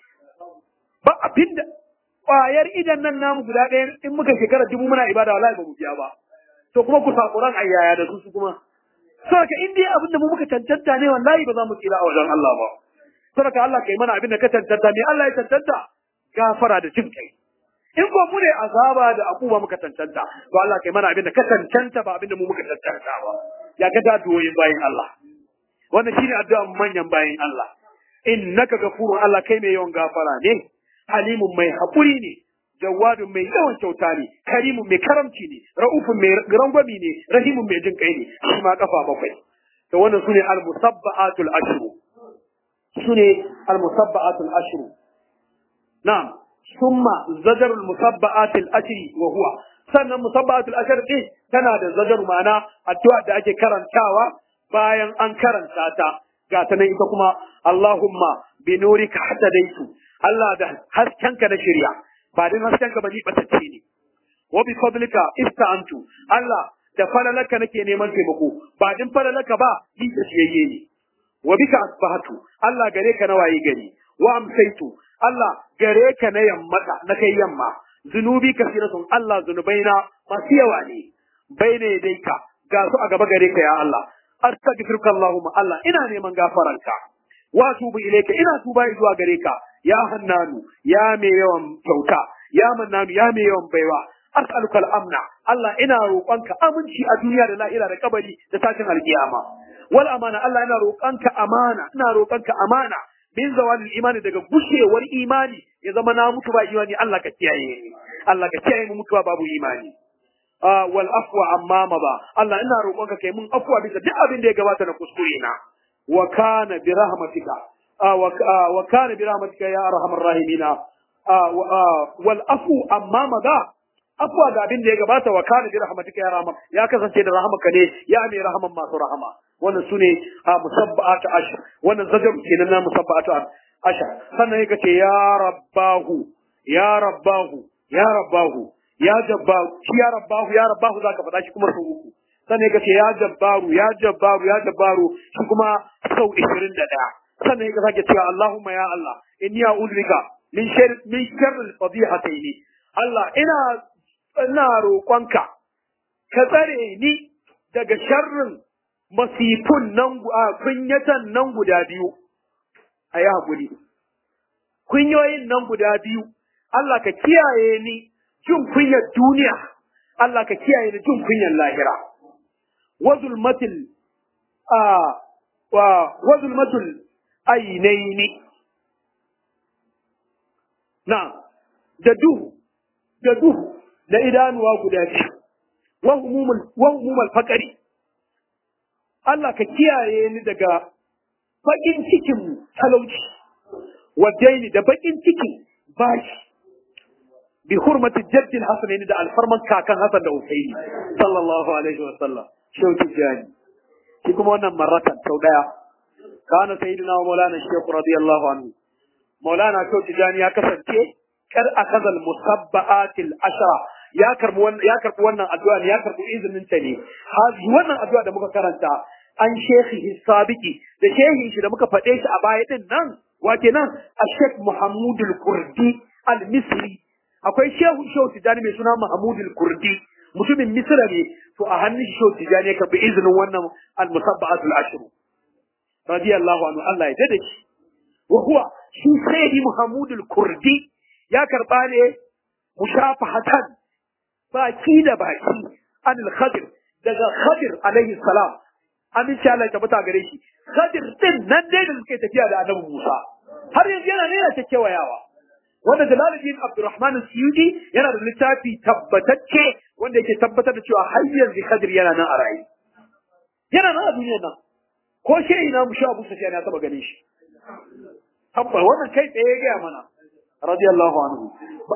ba abinda ƙwayar idan nan namu guda ɗaya in muka shekara dubu muna ibada wallahi ba mu biya ba to kuma ku sakuran ayyaya da su su kuma saboda in dai abinda mu muka tantanta ne wallahi ba za mu tsira a wajen Allah ba saboda Allah kai mana abinda ka tantanta me Allah ya tantanta gafara da jin kai in ko mu ne azaba da akuba muka tantanta to Allah kai mana abinda ka tantanta ba abinda mu muka tantanta ba ya ga da doyin bayin Allah wannan shine addu'a manyan bayin Allah innaka gafurun Allah kai mai yawan gafara ne halimun mai hakuri ne jawadun mai yawan kyauta ne karimun mai karamci ne ra'ufun mai rangwami ne rahimun mai jin kai ne shi ma kafa bakwai to wannan sune al-musabba'atul ashru sune al-musabba'atul ashru na'am summa zajarul musabba'atil ashri wa huwa sannan musabba'atul ashri din tana da zajar ma'ana addu'a da ake karantawa bayan an karanta ta ga ta nan ita kuma Allahumma bi nurika hadaitu Allah da haskenka na shirya ba din haskenka ba ni batacce ne wa bi fadlika ista'antu Allah da falalaka nake neman taimako ba din falalaka ba ni tsiyayye ne wa bika asbahatu Allah gare ka na waye gari wa amsaitu Allah gare ka na yammata na kai yamma zunubi kasiratun Allah zunubaina masu yawa ne baine dai ka ga su a gaba gare ka ya Allah astaghfiruka Allahumma Allah ina neman gafaranka wa tubu ilayka ina tuba zuwa gare ka ya hannanu ya mai yawan kyauta ya mannanu ya mai yawan baiwa as'aluka al-amna Allah ina roƙonka aminci a duniya da lahira da kabari da tashin alkiyama wal amana Allah ina roƙonka amana ina roƙonka amana min zawalil imani daga gushewar imani ya zama na mutu ba imani Allah ka kiyaye ni Allah ka kiyaye mu mutuwa babu imani wal afwa amma ma ba Allah ina roƙonka kai mun afwa bisa duk abin da ya gabata na kuskure na wa kana bi rahmatika wa kana bi rahmatika ya arhamar rahimina wal afu amma ma ba afwa da abin da ya gabata wa kana bi rahmatika ya rahama ya kasance da rahamaka ne ya mai rahaman masu rahama wannan sune musabba'atu ashar wannan zajar kenan na musabba'atu ashar sannan yake ce ya rabbahu ya rabbahu ya rabbahu ya jabbaru shi ya rabbahu ya rabbahu zaka faɗa shi kuma sau uku sannan yake ce ya jabbaru ya jabbaru ya jabbaru shi kuma sau 21 sannan yake sake cewa Allahumma ya Allah inni a'udhu bika min sharri min sharri al-fadihatayn Allah ina ina roƙonka ka tsare ni daga sharrin masifun nan a kunyatan nan guda biyu a yi haƙuri kunyoyin nan guda biyu Allah ka kiyaye ni jin kunyar duniya Allah ka kiyaye ni jin kunyar lahira wazulmatul a wa wazulmatul ainaini na da duhu da duhu da idanuwa guda biyu wa humumul faƙari Allah ka kiyaye ni daga baƙin cikin talauci wa daini da baƙin cikin bashi bi hurmati jaddi al-hasan da alfarman kakan Hassan da Usaini sallallahu alaihi wa sallam shauki jani shi kuma wannan marratan sau daya kana sayyidina wa maulana shaykh radiyallahu anhu maulana shauki jani ya kasance kar akazal musabba'atil ashra ya karbi wannan ya karbi wannan addu'a ne ya karbi izinin ta ne hazi wannan addu'a da muka karanta an shekhi sabiki da shehin shi da muka faɗe shi a baya din nan wace nan a sheikh muhammudul kurdi al-misri akwai shehu shehu tijani mai suna muhammudul kurdi mutumin misra ne to a hannun shi shehu tijani ya karbi izinin wannan al-musabba'atul ashru radiyallahu anhu Allah ya dade shi wa huwa shi sayyidi muhammudul kurdi ya karba ne mushafahatan baki da baki anil khadir daga khadir alaihi salam aminci Allah ya tabbata gare shi khadir din nan dai da suke tafiya da annabi Musa har yanzu yana ne ta kewayawa wanda Jalaluddin Abdurrahman Suyuti yana da littafi tabbatacce wanda yake tabbatar da cewa har yanzu khadir yana nan a raye yana nan a duniyar nan ko shehi na mu sha Abu Sufyan ya taba ganin shi tabba wannan kai tsaye ya gaya mana radiyallahu anhu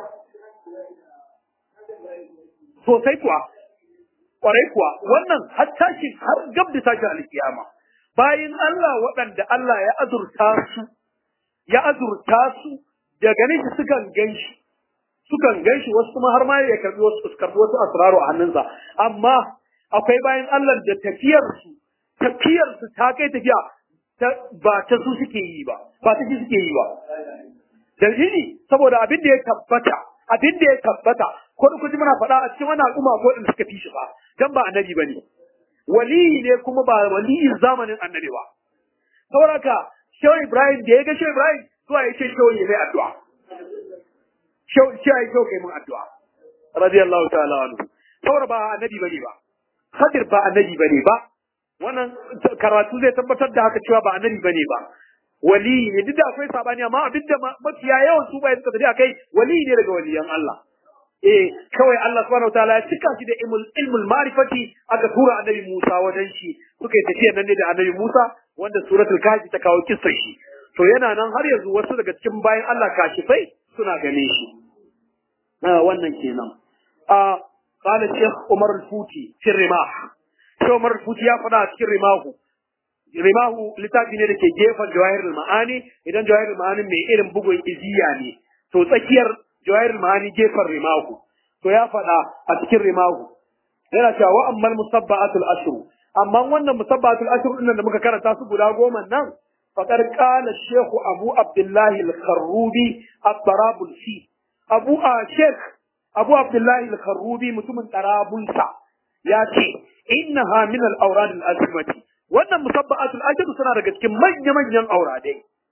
sosai kuwa kwarai kuwa wannan har tashi har gab da tashi alkiyama bayan Allah waɗanda Allah ya azurta su ya azurta su da ganin shi sukan ganshi sukan ganshi wasu kuma har ma ya karbi wasu su karbi wasu asraru a hannunsa amma akwai bayan Allah da tafiyar su tafiyar su ta kai tafiya ba ta su suke yi ba ba ta shi suke yi ba dalili saboda abin da ya tabbata abin da ya tabbata ko da kuji muna faɗa a cikin wani al'umma ko da suka fi shi ba dan ba annabi bane wali ne kuma ba waliyin zamanin annabi ba saboda shehu ibrahim da ya ga shehu ibrahim zuwa ya ce shehu ya mai addu'a shehu shi ya shehu kai mun addu'a radiyallahu ta'ala anhu saboda ba annabi bane ba khadir ba annabi bane ba wannan karatu zai tabbatar da haka cewa ba annabi bane ba wali ne duk da akwai sabani amma abin da mafiya yawan su bai suka tafi akai wali ne daga waliyan Allah eh kawai Allah subhanahu wataala ya cika shi da ilmul ilmul ma'rifati aka tura annabi Musa wajen shi suka yi tafiya nan ne da annabi Musa wanda suratul kahfi ta kawo kissar shi to yana nan har yanzu wasu daga cikin bayan Allah kashifai suna gane shi wannan kenan a قال الشيخ عمر الفوتي في الرماح شيخ عمر الفوتي يا فدا cikin rimahu rimahu littafi ne da ke gefen jawahirul ma'ani idan jawahirul ma'ani mai irin bugun iziya ne to tsakiyar jawahirul ma'ani gefen rimahu to ya faɗa a cikin rimahu yana cewa wa ammal musabba'atul ashru amma wannan musabba'atul ashru din da muka karanta su guda goma nan faqad qala shaykh abu abdullah al-kharrubi at-tarabulsi abu a shaykh abu abdullah al-kharrubi mutumin tarabulsa ya ce innaha min al-awrad al-azimati wannan musabba'atul ajr suna daga cikin manya-manyan auradai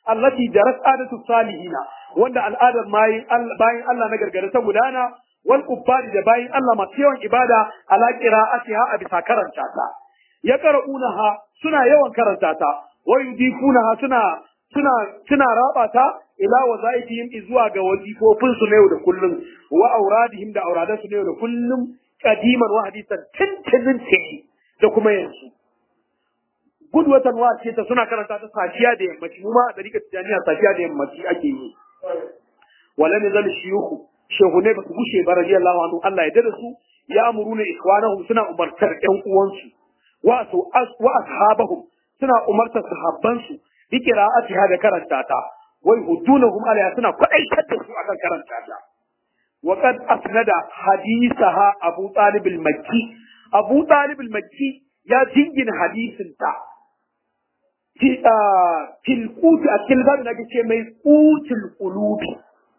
allati darat adatu salihina wanda al'adar bayin bayin Allah na gargara ta gudana wal ubbadi da bayin Allah masu yawan ibada ala qira'atiha a bisa karanta ta ya qara'unaha suna yawan karanta ta wa yudifunaha suna suna suna raba ta ila wazaifihim zuwa ga wazifofin su na yau da kullum wa auradihim da auradan su na yau da kullum kadiman wa hadisan tuntunin ce da kuma yanzu gudwatan wa ce ta suna karanta ta safiya da yammaci mu ma a dariƙa tijaniya safiya da yammaci ake yi wala ne zal shiyuhu shehu ne ba su gushe ba radiyallahu anhu Allah ya dada su ya amuruna ikwanahum suna umartar ƴan uwansu wa su wa ashabahum suna umartar sahabbansu bi qira'atiha da karanta ta wai hudunahum alaiha suna kwadaitar da su akan karanta ta wa qad asnada hadithaha abu talib al-makki abu talib al-makki ya jingina hadisin ta fil quti a cikin babin da ce mai qutul qulubi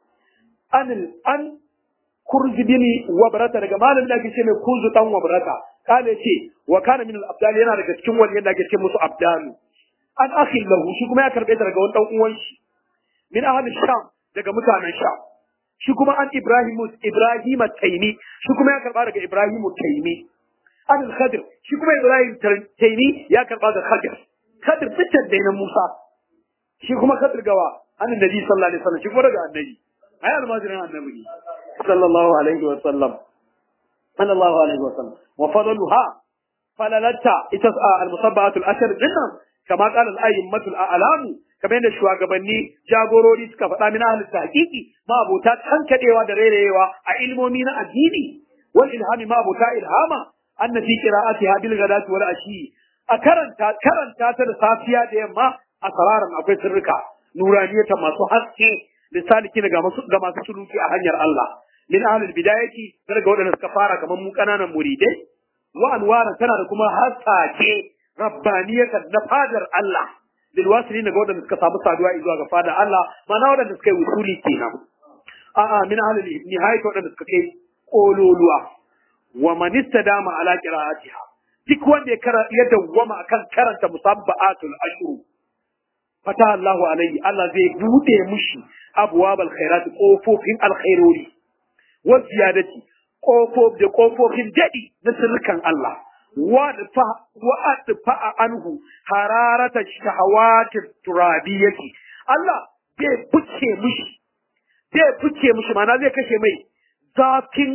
an an kurzibini wabrata daga malamin da ake ce mai kuzu dan wabrata kale ce wa kana min al-abdal yana daga cikin wani yadda ake ce musu abdalu an akhi lahu shi kuma ya karbe ta daga wani dan uwan shi min ahli sham daga mutanen sham shi kuma an ibrahim ibrahim taymi shi kuma ya karba daga ibrahim taymi an al-khadir shi kuma ibrahim taymi ya karba daga khadir khadir fitar da na musa shi kuma khadir gawa an nabi sallallahu alaihi wasallam shi kuma daga annabi ai almajirin annabi ne sallallahu alaihi wasallam sallallahu alaihi wasallam wa fadluha falalata ita al-musabbahat al-ashr dinnan kama qala al-a'immatu al-a'lamu kamar yadda shugabanni jagorori suka faɗa min ahli tahqiqi ma abota tankadewa da rerewa a ilmomi na addini wal ilhami ma abota ilhama anna fi qira'atiha bil ghadati wal ashi a karanta karanta ta da safiya da yamma a sararan akwai sirrika nuraniyata masu haske lisaliki ga masu ga masu suluki a hanyar Allah min ahlul bidayati daga wadanda suka fara kamar mu kananan muridai wa anwara tana da kuma hasake rabbaniyatan na fadar Allah lil wasilin ga wadanda suka samu saduwa zuwa ga fadar Allah mana wadanda suka yi usuli kenan a a min ahlul nihayati wadanda suka kai kololuwa wa man istadama ala qira'atiha duk wanda ya kara ya dawwama akan karanta musabba'atul ashru fata Allahu alaihi Allah zai bude mushi abwabal khairat kofofin alkhairori wa ziyadati kofof da kofofin dadi na sirrukan Allah wa fa wa atfa anhu hararata shahawati turabiyati Allah zai buce mushi zai buce mushi mana zai kashe mai zafin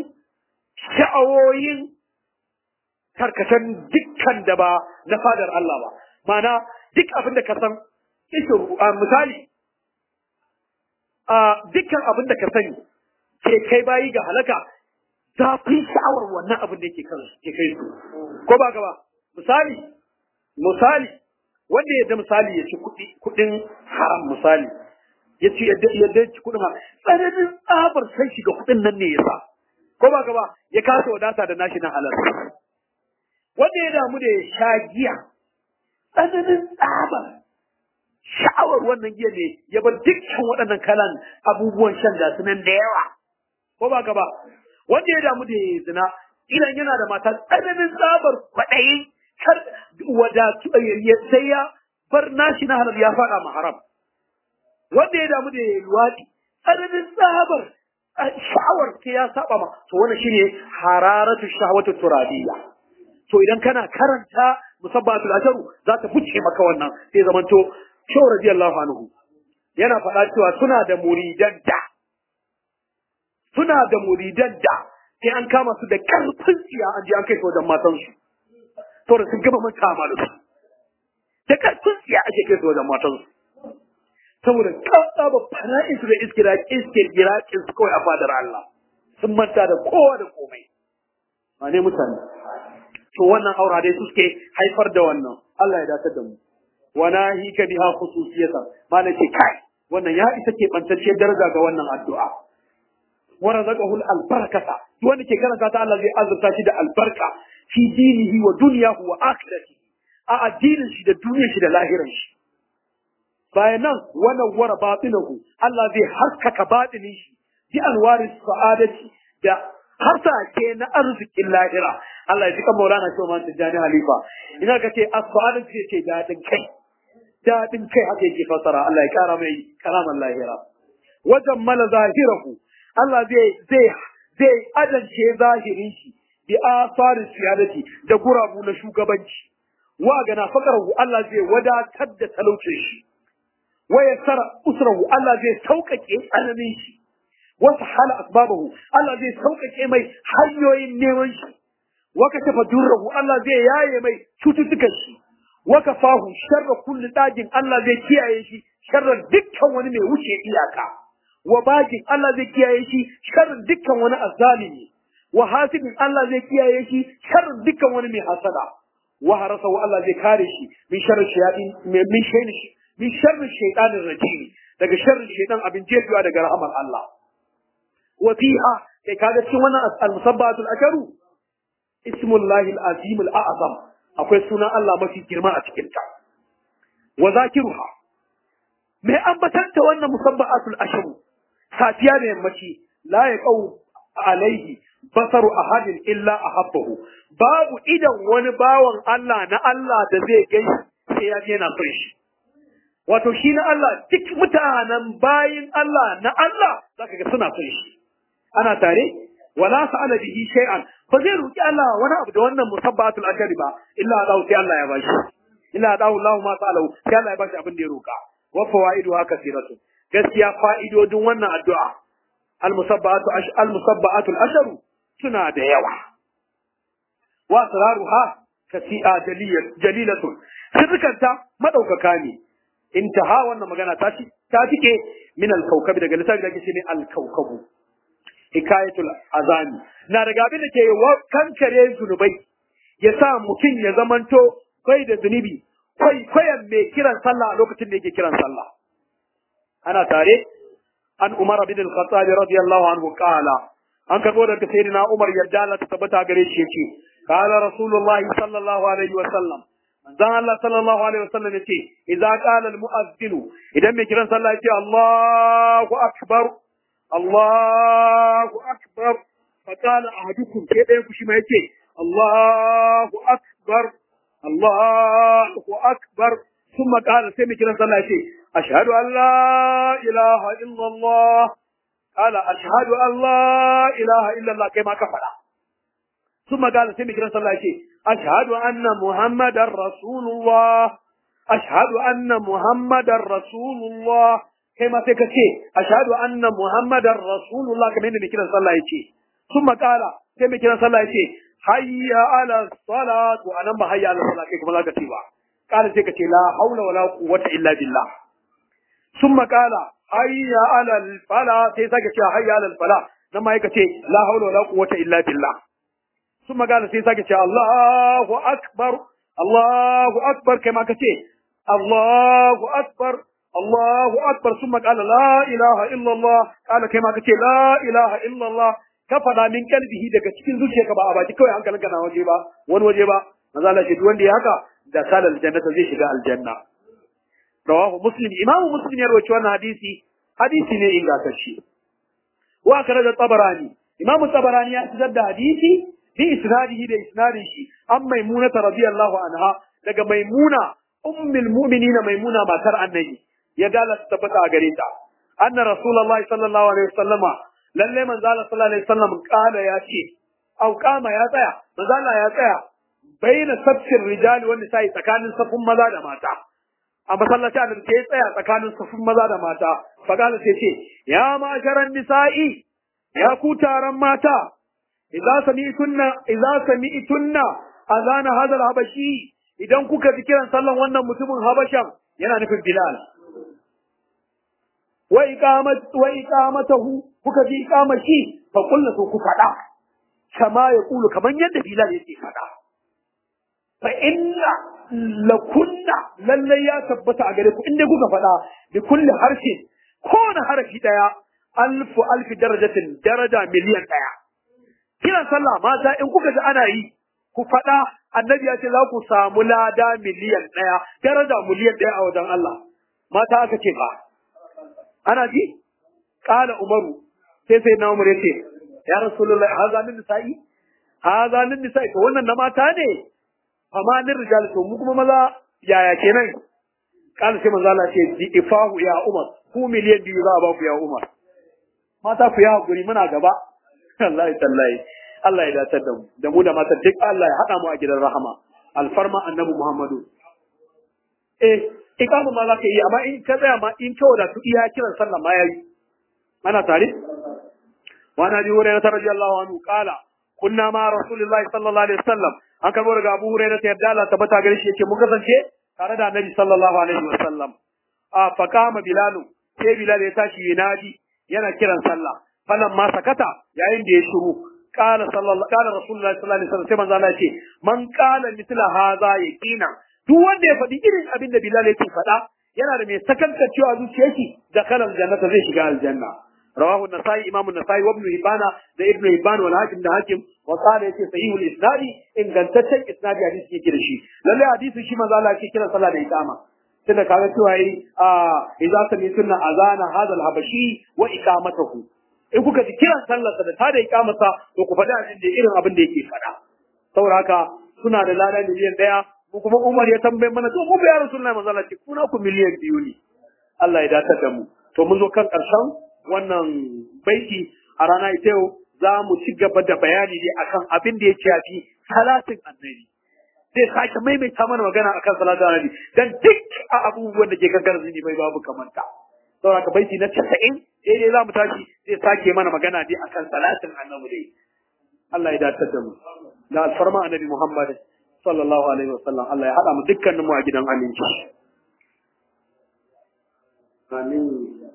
sha'awoyin karkashin dukkan da ba na fadar Allah ba mana duk abin da ka san misali dukkan abin da ka sani ke kai bayi ga halaka zafin sha'awar wannan abin da yake kan ke kai su ko ba ka ba misali misali wanda ya da misali ya ci kuɗi kuɗin haram misali ya ci yadda yadda ci kuɗin haram tsananin tsabar sai shiga kuɗin nan ne ya sa ko ba ka ba ya kasa wadata da nashi na halal wanda ya damu da ya sha giya tsananin tsabar sha'awar wannan giya ne ya bar dukkan waɗannan kalan abubuwan shan da su nan da yawa ko ba ka ba wanda ya damu da ya zina idan yana da mata tsananin tsabar kwaɗayi kar wadatu sai ya bar nashi na halal ya faɗa ma haram wanda ya damu da ya luwaɗi tsananin tsabar sha'awar sai ya saba ma to wannan shine hararatu shahwatu turabiyya to idan kana karanta musabbatul asharu za ta fice maka wannan sai zamanto Shehu radiyallahu anhu yana faɗa cewa suna da muridan da suna da muridan da sai an kama su da karfin tsiya an je an kai su wajen matansu to da sun gama manta ma da su da karfin tsiya ake kai su wajen matansu saboda kasa ba fara'in su da iskira iskira su kawai a fadar Allah sun manta da kowa da komai ma ne mutane to wannan aura dai suke haifar da wannan Allah ya dace da mu wa nahika biha khususiyatan mana ce kai wannan ya isa ke bantacciyar daraja ga wannan addu'a wa razaqahu al-barakata wanda ke karanta ta Allah zai azurta shi da albarka fi dinihi wa dunyahu wa akhiratihi a addinin shi da duniyar shi da lahirin shi bayan nan wannan wara batinahu Allah zai haskaka batinin shi bi alwaris sa'adati da harsashe na arzikin lahira Allah ya ji kan Maulana Shehu Man Tijjani Halifa ina ka ce as-sa'adatu ce dadin kai dadin kai haka yake fasara Allah ya kara mai karaman lahira wajen mala zahirahu Allah zai zai zai adance zahirin shi bi asarin siyadati da gurabu na shugabanci wa gana fakarahu Allah zai wadatar da talaucin shi wa yassara usrahu Allah zai sauƙaƙe tsananin shi wa sahala asbabahu Allah zai sauƙaƙe mai hanyoyin neman shi wa kashafa durrahu Allah zai yaye mai cututtukan shi wa kafahu sharra kulli dajin Allah zai kiyaye shi sharran dukkan wani mai wuce iyaka wa bagin Allah zai kiyaye shi sharrin dukkan wani azzalimi wa hasibin Allah zai kiyaye shi sharrin dukkan wani mai hasada wa harasahu Allah zai kare shi min sharri shayatin min shayni min sharri shaytanir rajim daga sharrin shaytan abin jefiwa daga rahamar Allah wa fiha kai kaga cikin wannan al-musabbatul akaru ismullahi al-azim al-a'zam akwai sunan Allah mafi girma a cikin ta wa zakiruha mai ambatanta wannan musabbatul asharu safiya da yammaci la yaqau alaihi basaru ahadin illa ahabbahu babu idan wani bawan Allah na Allah da zai gani sai ya je yana son shi wato shi na Allah duk mutanen bayin Allah na Allah zaka ga suna son shi ana tare wala sa'ala bihi shay'an ba zai roki Allah wani abu da wannan musabbatul ashari ba illa Allah sai Allah ya bashi illa Allah Allah ma sa'alahu sai Allah ya bashi abin da ya roka wa fawaidu haka siratu gaskiya fa'idodin wannan addu'a al-musabbatu al-musabbatu al-asharu suna da yawa wa asraruha kasi'a jalilatun sirrikanta madaukaka ne intaha wannan magana ta ci ta tike min al-kawkab daga lissafi da ke ne al-kawkabu hikayatul azami na daga abin da ke kankare zunubai ya sa mutum ya zamanto kai da zunubi kai kwayan mai kiran sallah a lokacin da yake kiran sallah ana tare an umar bin al-khattab radiyallahu anhu qala an karbo daga sayyidina umar yadda Allah ta tabbata gare shi yace qala rasulullahi sallallahu alaihi wa sallam manzon Allah sallallahu alaihi wa sallam yace idza qala al-mu'azzin idan mai kiran sallah yace Allahu akbar Allahu akbar fa qala ahadukum sai ɗayan ku shi ma yace Allahu akbar Allahu akbar ثم قال سيمي كنا صلى الله أشهد أن لا إله إلا الله قال أشهد أن لا إله إلا الله كما كفر ثم قال سيمي كنا صلى الله أشهد أن محمد رسول الله أشهد أن محمد رسول الله كما تكتي أشهد أن محمد رسول الله كما يندي كنا صلى الله ثم قال سيمي كنا صلى الله حي على الصلاة وأنا ما حي على الصلاة كما لا كتيبا قال سيكا لا حول ولا قوة إلا بالله ثم قال حي على الفلاح سيساكا حي على الفلاح نما يكا لا حول ولا قوة إلا بالله ثم قال سيساكا الله أكبر الله أكبر كما كتي الله أكبر الله أكبر ثم قال لا إله إلا الله قال كما كتي لا إله إلا الله kafada min kalbihi daga cikin zuciyarka ba a baki kawai hankalinka na waje ba wani waje ba manzo Allah shi wanda ya haka da kalal jannata zai shiga aljanna rawahu muslim imamu muslim ya rawaito wannan hadisi hadisi ne ingantacce wa kana da tabarani imamu tabarani ya fitar da hadisi bi isnadihi da isnadin shi an maimuna radiyallahu anha daga maimuna ummul mu'minin maimuna matar annabi ya gala tabbata a gare ta anna rasulullahi sallallahu alaihi wasallama lalle manzo Allah sallallahu alaihi wasallam kana ya ce au kama ya tsaya manzo Allah ya tsaya baina sabshin rijali wanda sai tsakanin safun maza da mata a masallaci annabi sai tsaya tsakanin safun maza da mata fagala sai ce ya ma'asharan nisa'i ya ku taron mata idza sami'tunna idza sami'tunna azana hadha al-habashi idan kuka ji kiran sallan wannan mutumin habashan yana nufin bilal wa iqamat wa iqamatahu kuka ji iqamashi fa kullu ku fada kama ya kulu kaman yadda bilal yake fada fa inna lakunna lallai ya tabbata a gare ku inda kuka faɗa bi kulli harshen kowane harafi ɗaya alfu alfi darajatin daraja miliyan ɗaya kiran sallah mata in kuka ji ana yi ku faɗa annabi ya ce za ku samu lada miliyan ɗaya daraja miliyan ɗaya a wajen Allah mata aka ce ba ana ji ƙala umaru sai sai na umar ya ce ya rasulullahi haza min nisa'i haza min nisa'i to wannan na mata ne amma nin rijal to mu kuma maza yaya kenan kana sai manzo Allah ce di ifahu ya Umar ku miliyan biyu za a ba ku ya Umar mata ku ya hakuri muna gaba Allah ya tallahi Allah ya datar da mu da mu da mata duk Allah ya hada mu a gidan rahama alfarma annabi Muhammadu eh ikamu ma za ka yi amma in ka tsaya ma in kawai da su iya kiran sallah ma yayi ana tare wa na bi hurairah radiyallahu anhu qala kunna ma rasulullahi sallallahu alaihi wasallam an karbo daga Abu Hurairah ta yadda Allah tabbata gare shi yake mun kasance tare da Annabi sallallahu alaihi wasallam a faqama Bilal sai Bilal ya tashi yinadi yana kiran sallah falan ma sakata yayin da ya shiru qala sallallahu qala rasulullahi sallallahu alaihi wasallam sai manzo Allah ce man qala mithla hadha yaqina duk wanda ya faɗi irin abin da Bilal yake faɗa yana da mai sakanta cewa zuciyarki da kalan jannata zai shiga aljanna رواه النسائي امام النسائي وابن هبان ده ابن هبان والحاكم ده حاكم وقال يتي صحيح الاسناد ان gantaccen isnadi hadisi yake da shi lalle hadisi shi manzo Allah yake kira sallah da iqama tunda kaga cewa yi a idza sami'tunna azana hadha al-habashi wa iqamatuhu in kuka ji kiran sallar da ta da iqamata to ku faɗi abin da irin abin da yake faɗa saboda haka suna da lada miliyan ɗaya mu kuma Umar ya tambaye mana to mu ga ya Rasulullahi manzo Allah ce kuna ku miliyan biyu ne Allah ya datar da mu to mun zo kan ƙarshen wannan baiti a rana ita yau za mu ci gaba da bayani ne akan abin da ya shafi salatin annabi zai sake maimaita mana magana akan salatin annabi dan duk a abubuwan da ke kan garzini bai babu kamanta saboda ka baiti na 90 daidai za mu tashi zai sake mana magana ne akan salatin annabi dai Allah ya dace da mu da alfarma annabi Muhammad sallallahu alaihi wasallam Allah ya hada mu dukkanin mu a gidan aminci amin